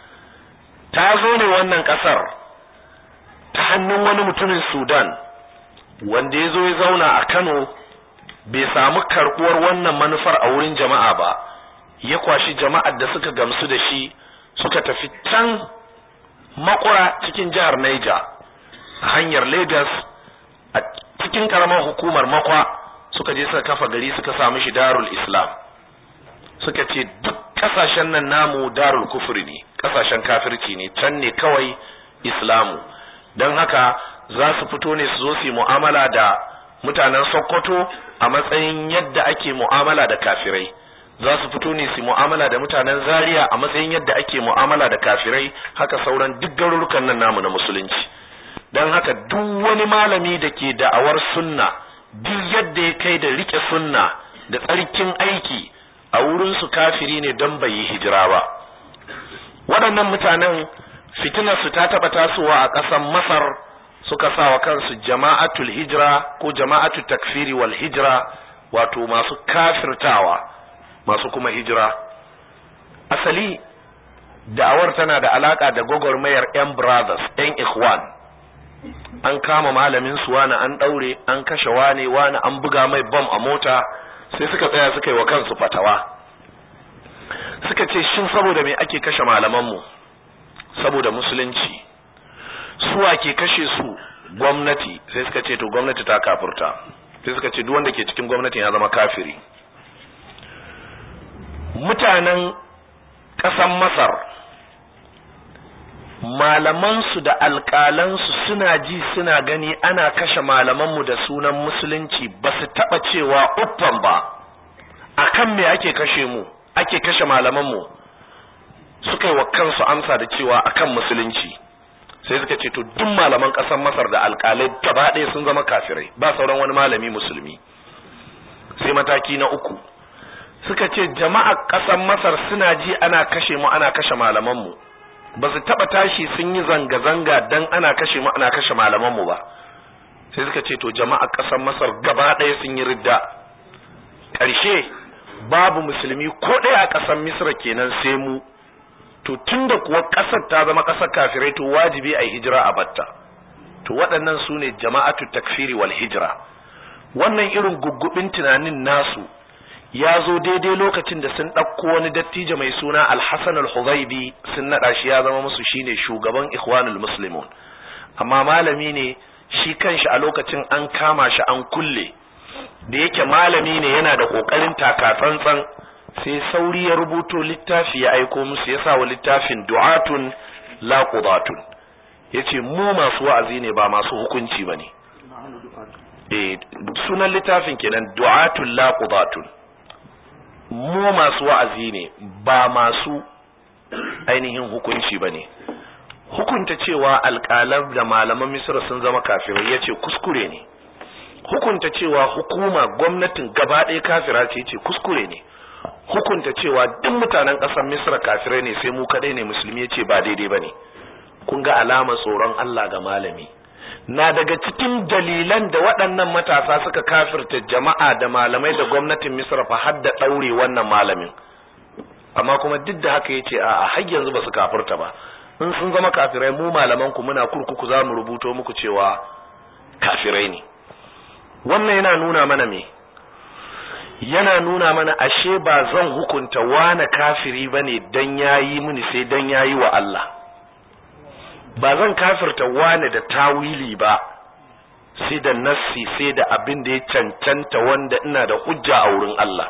ta zo ne wannan ƙasar ta hannun wani mutumin sudan wanda ya zo ya zauna a kano bai samu karɓuwar wannan manufar a wurin jama'a ba ya kwashi jama'ar da suka gamsu da shi suka tafi can makura cikin jihar Niger a hanyar Lagos a cikin karamar hukumar makwa suka je suka kafa gari suka samu shi darul islam suka ce duk kasashen nan namu darul kufri ne kasashen kafirci ne can ne kawai islamu don haka za su fito ne su zo su yi mu'amala da mutanen sokoto a matsayin yadda ake mu'amala da kafirai za su fito ne su mu'amala da mutanen zaria a matsayin yadda ake mu'amala da kafirai haka sauran duk garurukan nan namu na musulunci don haka duk wani malami da ke da'awar sunna duk yadda ya kai da rike sunna da tsarkin aiki a wurin su kafiri ne don bai yi hijira ba waɗannan mutanen fitinar su ta taɓa tasowa a ƙasar masar suka sa wa kansu jama'atul hijira ko jama'atul takfiri wal hijira wato masu kafirtawa masu kuma hijira asali da'awar tana da alaka da gwagwarmayar yan brothers yan ikhwan an kama malamin su wani an daure an kashe wane wani an buga mai bam a mota sai suka tsaya suka yi wa kansu fatawa suka ce shin saboda me ake kashe malamanmu saboda musulunci suwa ke kashe su gwamnati sai suka ce to gwamnati ta kafurta sai suka ce duk wanda ke cikin gwamnatin ya zama kafiri mutanen ƙasan masar malamansu da alƙalansu suna ji suna gani ana kashe malamanmu da sunan musulunci ba su taɓa cewa uffan ba akan me ake kashe mu ake kashe malamanmu suka yi wa kansu amsa da cewa akan musulunci sai suka ce to duk malaman ƙasar masar da alƙalai gaba ɗaya sun zama kafirai ba sauran wani malami musulmi sai mataki na uku suka ce jama'a ƙasar masar suna ji ana kashe mu ana kashe malamanmu ba su taɓa tashi sun yi zanga-zanga don ana kashe mu ana kashe malamanmu ba sai suka ce to jama'a ƙasar masar gaba ɗaya sun yi ridda ƙarshe babu musulmi ko ɗaya a ƙasar misra kenan sai mu to tunda kuwa ƙasar ta zama ƙasar kafirai to wajibi a yi hijira a batta to waɗannan su ne jama'atu takfiri wal hijira wannan irin guggubin tunanin nasu ya zo daidai lokacin da sun ɗauko wani dattijo mai suna alhassan al-huzaibi sun naɗa shi ya zama musu shine shugaban ikhwanul muslimun amma malami ne shi kanshi a lokacin an kama shi an kulle da yake malami ne yana da ƙoƙarin taka tsantsan sai sauri ya rubuto littafi ya aiko musu ya sa wa littafin du'atun la qudatun yace mu masu wa'azi ne ba masu hukunci bane eh sunan littafin kenan du'atun la qudatun mu masu wa'azi ne ba masu ainihin hukunci bane hukunta cewa alƙalan da malaman misra sun zama kafirai yace kuskure ne hukunta cewa hukuma gwamnatin gaba ɗaya kafira ce ce kuskure ne hukunta cewa duk mutanen ƙasar misra kafirai ne sai mu kaɗai ne musulmi ya ce ba daidai ba ne kun ga alama tsoron allah ga malami na daga cikin dalilan da waɗannan matasa suka kafirta jama'a da malamai da gwamnatin misra fa har da ɗaure wannan malamin amma kuma duk da haka ya ce a har yanzu ba su kafirta ba in sun zama kafirai mu malaman ku muna kurkuku za mu rubuto muku cewa kafirai ne wannan yana nuna mana me yana nuna mana ashe ba zan hukunta wane kafiri bane dan yayi mini sai dan yayi wa Allah ba zan kafirta wane da tawili ba sai da nassi sai da abin da ya cancanta wanda ina da hujja a wurin Allah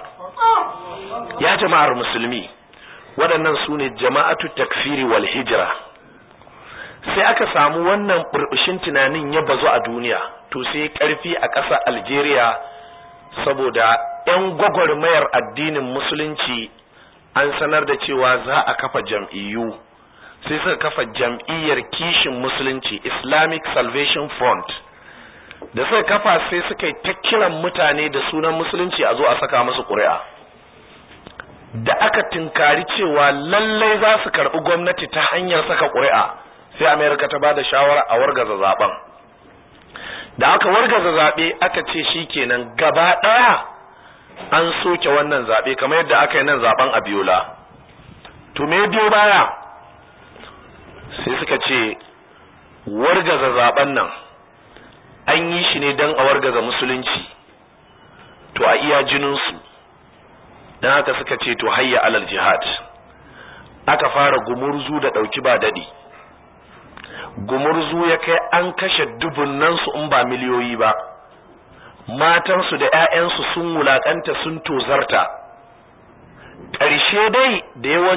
ya jama'ar musulmi waɗannan su ne jama'atu takfiri wal hijira sai aka samu wannan burbushin tunanin ya bazu a duniya to sai karfi a ƙasar Algeria saboda 'yan gwagwarmayar addinin musulunci an sanar da cewa za a kafa jam'iyyu sai suka kafa jam'iyyar kishin musulunci Islamic Salvation Front da suka kafa sai suka yi ta kiran mutane da sunan musulunci a zo a saka musu ƙuri'a da aka tinkari cewa lallai za su karɓi gwamnati ta hanyar saka ƙuri'a sai Amerika ta ba da shawara a wargaza zaben da aka wargaza zaɓe aka ce shi kenan gaba ɗaya an soke wannan zaɓe kamar yadda aka yi nan zaɓen abiola to me biyo baya sai suka ce wargaza zaɓen nan an yi shi ne don a wargaza musulunci to a iya jininsu don haka suka ce to hayya alal jihad aka fara gumurzu da ɗauki ba daɗi gumurzu ya kai an kashe dubunnansu in ba miliyoyi ba matansu da 'ya'yansu sun wulakanta sun tozarta ƙarshe dai da yawan